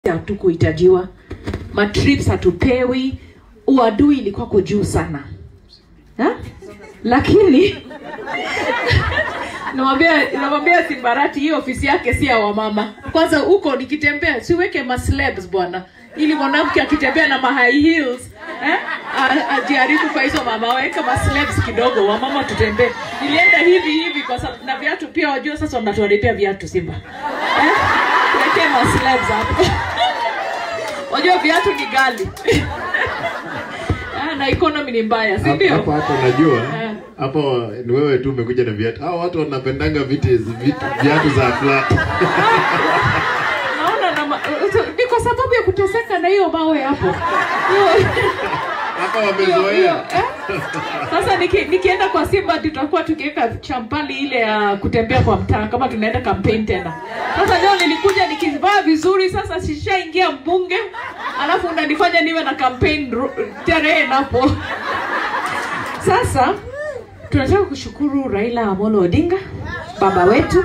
hatukuhitajiwa matrips hatupewi uadui ilikuwa kwa juu sana ha? lakini namwambia namwambia simbarati hii ofisi yake si ya wamama kwanza huko nikitembea siweke maslabs bwana ili mwanamke akitembea na ma high heels eh, a- ajaribu kwa hizo mama weka maslabs kidogo wamama tutembee nilienda hivi hivi kwa sababu na viatu pia wajua sasa wanatuharibia viatu simba eh, tuwekee maslabs hapo wajua viatu ni gali Ah, na economy ni mbaya si Hapo ndio hapo hapo unajua Eh. hapo ni wewe tu umekuja na viatu. Hao watu wanapendanga viti vitu viatu za flat. naona na ma- ni kwa sababu ya kuteseka na hiyo mawe hapo Hiyo- Hapa hiyo- hiyo, wamezoea. eh? sasa niki, nikienda kwa simba tutakuwa tukiweka champali ile ya kutembea kwa mtaa kama tunaenda campaign tena sasa leo nilikuja nikivaa vizuri sasa sishaingia mbunge alafu unanifanya niwe na campaign ru- tarehe napo sasa tunataka kushukuru raila amolo odinga baba wetu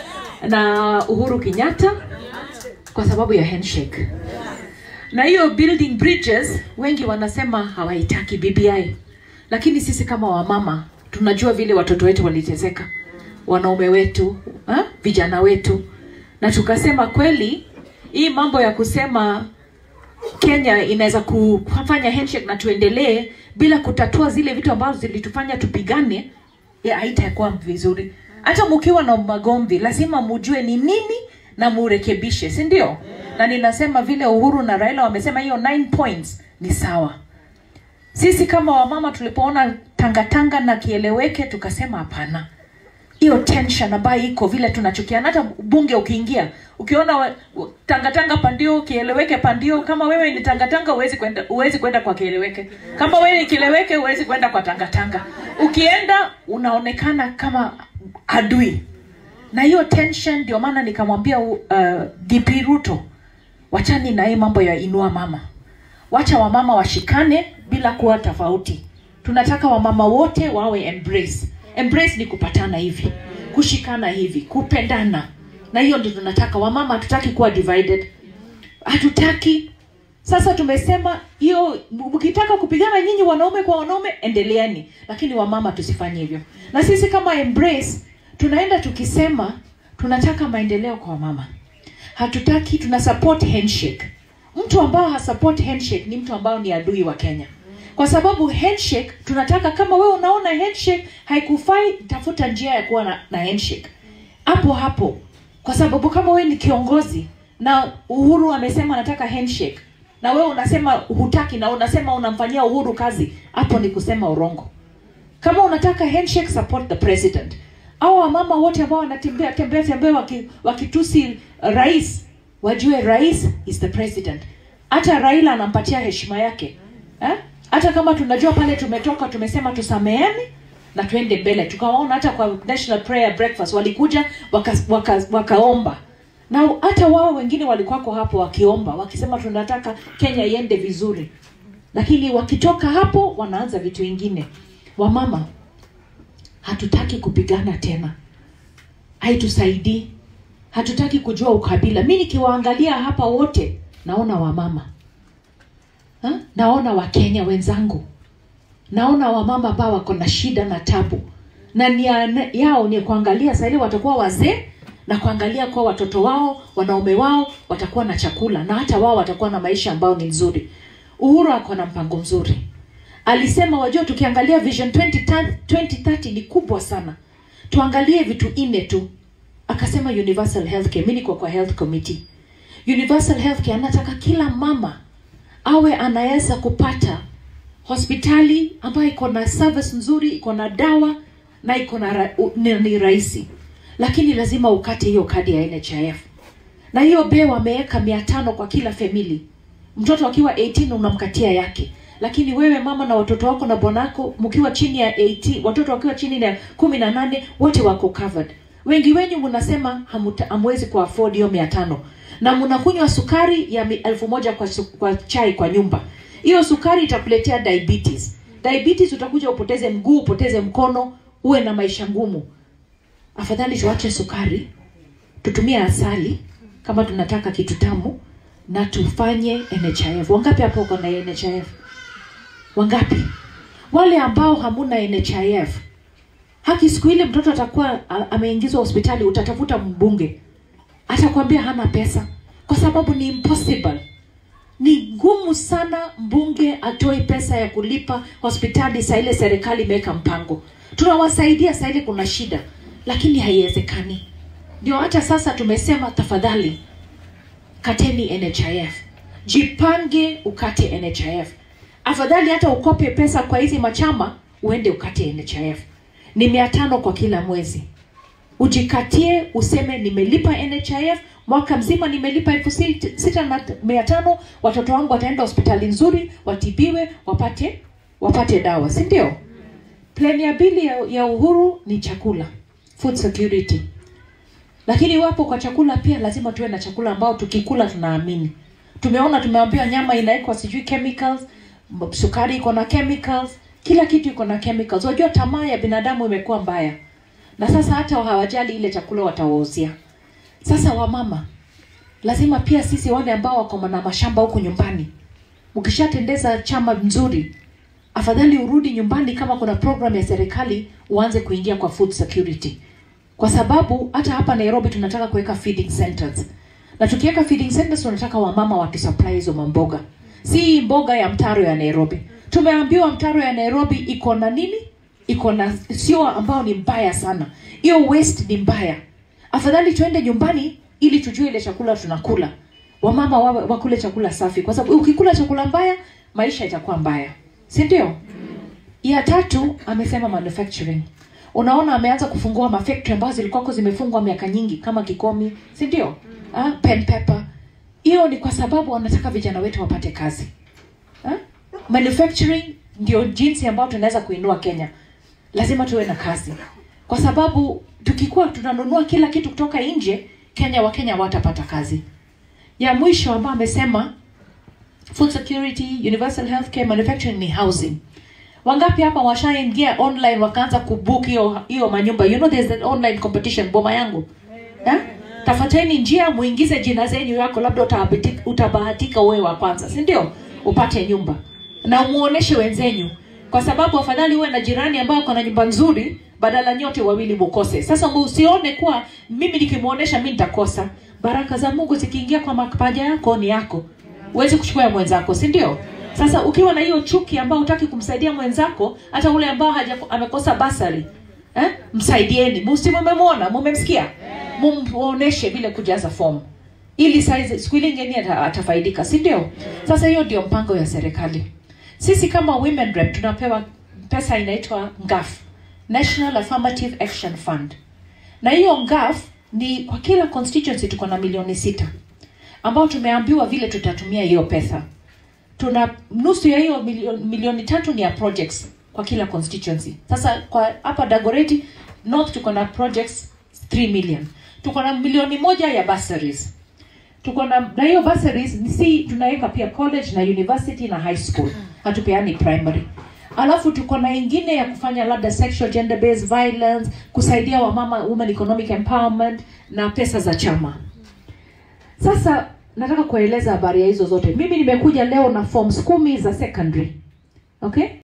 na uhuru kenyatta kwa sababu ya handshake na hiyo building bridges wengi wanasema hawaitaki bbi lakini sisi kama wamama tunajua vile watoto wetu waliteseka wanaume wetu ha? vijana wetu na tukasema kweli hii mambo ya kusema kenya inaweza kufanya handshake na tuendelee bila kutatua zile vitu ambazo zilitufanya tupigane ya haitakuwa vizuri hata mkiwa na magomvi lazima mujue ni nini na murekebishe si ndio na ninasema vile uhuru na raila wamesema hiyo 9 points ni sawa sisi kama wamama tulipoona tangatanga na kieleweke tukasema hapana hiyo tension ambayo iko vile tunachukiana hata bunge ukiingia ukiona wa- wa- tangatanga pandio kieleweke pandio kama wewe ni tangatanga huwezi kwenda huwezi kwenda kwa kieleweke kama wewe ni kieleweke huwezi kwenda kwa tangatanga ukienda unaonekana kama adui na hiyo tension ndio maana nikamwambia uh, dp ruto wachani na hii mambo ya inua mama wacha wamama washikane bila kuwa tofauti tunataka wamama wote wawe embrace embrace ni kupatana hivi kushikana hivi kupendana na hiyo ndio tunataka wamama hatutaki kuwa divided hatutaki sasa tumesema hiyo mkitaka kupigana nyinyi wanaume kwa wanaume endeleeni lakini wamama tusifanye hivyo na sisi kama embrace tunaenda tukisema tunataka maendeleo kwa wamama hatutaki tuna support handshake mtu ambao hasupport handshake ni mtu ambao ni adui wa kenya kwa sababu handshake tunataka kama wewe unaona handshake haikufai tafuta njia ya kuwa na, na handshake hapo hapo kwa sababu kama wewe ni kiongozi na uhuru amesema anataka handshake na wewe unasema hutaki na unasema unamfanyia uhuru kazi hapo ni kusema urongo kama unataka handshake support the president au wamama wote ambao wanatembea tembea tembea waki- wakitusi rais wajue rais is the president hata raila anampatia heshima yake eh? hata kama tunajua pale tumetoka tumesema tusameane na tuende mbele tukawaona hata kwa national prayer breakfast walikuja wakaomba waka, waka wakaomba. na hata wao wengine walikuwako hapo wakiomba wakisema tunataka kenya iende vizuri lakini wakitoka hapo wanaanza vitu vingine wamama hatutaki kupigana tena haitusaidii hatutaki kujua ukabila mi nikiwaangalia hapa wote naona wamama ha? naona wakenya wenzangu naona wamama ambao wako na shida na tabu na nia yao ni kuangalia sahili watakuwa wazee na kuangalia kuwa watoto wao wanaume wao watakuwa na chakula na hata wao watakuwa na maisha ambayo ni nzuri uhuru ako na mpango mzuri alisema wajua tukiangalia vision 2030 2030 ni kubwa sana tuangalie vitu nne tu akasema universal healthcare mi niko kwa health committee universal healthcare anataka kila mama awe anaweza kupata hospitali ambayo iko na service nzuri iko na dawa na iko na ra- u- ni, ni rahisi lakini lazima ukate hiyo kadi ya nhif na hiyo be wameweka mia tano kwa kila famili mtoto akiwa 18 unamkatia yake lakini wewe mama na watoto wako na bwanako mkiwa chini ya 18 watoto wakiwa chini ya kumi na nane wote wako covered wengi wenyu mnasema hamuta- hamwezi ku afford hiyo mia tano na mnakunywa sukari ya mi- elfu moja kwa, su- kwa chai kwa nyumba hiyo sukari itakuletea diabetes diabetes utakuja upoteze mguu upoteze mkono uwe na maisha ngumu afadhali tuache sukari tutumie asali kama tunataka kitu tamu na tufanye NHIF. Wangapi hapo wako na NHIF? Wangapi? Wale ambao hamuna NHIF, haki siku ile mtoto atakuwa a- ameingizwa hospitali, utatafuta mbunge, atakwambia hana pesa, kwa sababu ni impossible ni ngumu sana mbunge atoe pesa ya kulipa hospitali saa ile serikali imeweka mpango tunawasaidia saa ile kuna shida lakini haiwezekani ndio hata sasa tumesema tafadhali kateni nhif jipange ukate nhif afadhali hata ukope pesa kwa hizi machama uende ukate nhif ni mia tano kwa kila mwezi ujikatie useme nimelipa nhif mwaka mzima nimelipa elfu sit- sita na t- mia tano watoto wangu wataenda hospitali nzuri watibiwe wapate wapate dawa si ndio plani ya pili ya, ya uhuru ni chakula food security lakini iwapo kwa chakula pia lazima tuwe na chakula ambao tukikula tunaamini tumeona tumeambiwa nyama inawekwa sijui chemicals m- sukari iko na chemicals kila kitu iko na chemicals unajua tamaa ya binadamu imekuwa mbaya na sasa hata hawajali ile chakula watawauzia sasa wamama lazima pia sisi wale ambao wako na mashamba huku nyumbani ukishatendeza chama nzuri afadhali urudi nyumbani kama kuna program ya serikali uanze kuingia kwa food security kwa sababu hata hapa nairobi tunataka kuweka feeding centers na tukiweka feeding centers tunataka wamama watusupply hizo mamboga si hii mboga ya mtaro ya nairobi tumeambiwa mtaro ya nairobi iko na nini iko na sio ambao ni mbaya sana hiyo waste ni mbaya afadhali tuende nyumbani ili tujue ile chakula tunakula wamama wawe wakule chakula safi kwa sababu ukikula chakula mbaya maisha itakuwa mbaya si ndio ya tatu amesema manufacturing unaona ameanza kufungua mafactory ambazo zilikuwako zimefungwa miaka nyingi kama kikomi si ndio ah, pen pepper hiyo ni kwa sababu wanataka vijana wetu wapate kazi ah? manufacturing ndio jinsi ambayo tunaweza kuinua kenya lazima tuwe na kazi kwa sababu tukikuwa tunanunua kila kitu kutoka nje kenya wakenya watapata kazi ya mwisho ambayo amesema food security universal healthcare manufacturing ni housing wangapi hapa washaingia online wakaanza kubook hiyo hiyo manyumba you know there's an online competition boma yangu eh? tafuteni njia muingize jina zenyu yako labda utabahatika, utabahatika uwe wa kwanza si ndio upate nyumba na umuoneshe wenzenyu kwa sababu afadhali uwe na jirani ambayo ako na nyumba nzuri badala nyote wawili mukose sasa usione kuwa mimi nikimuonesha mi nitakosa baraka za mungu zikiingia kwa mapaja yako ni yako uweze kuchukua ya mwenzako si ndio sasa ukiwa na hiyo chuki ambao hutaki kumsaidia mwenzako hata ule ambao haja, amekosa basari eh? msaidieni musi mumemwona mumemsikia mumuoneshe vile kujaza fomu ili saizi siku ile ingine ata- atafaidika si ndio sasa hiyo ndio mpango ya serikali sisi kama women rep tunapewa pesa inaitwa ngaf national affirmative action fund na hiyo ngaf ni kwa kila constituency tuko na milioni sita ambao tumeambiwa vile tutatumia hiyo pesa tuna nusu ya hiyo milioni, milioni tatu ni ya projects kwa kila constituency sasa kwa hapa dagoreti north tuko na projects 3 million tuko na milioni moja ya bursaries tuko na na hiyo bursaries ni si tunaweka pia college na university na high school hatupeani primary alafu tuko na ingine ya kufanya labda sexual gender based violence kusaidia wamama women economic empowerment na pesa za chama sasa nataka kueleza habari ya hizo zote mimi nimekuja leo na forms kumi za secondary okay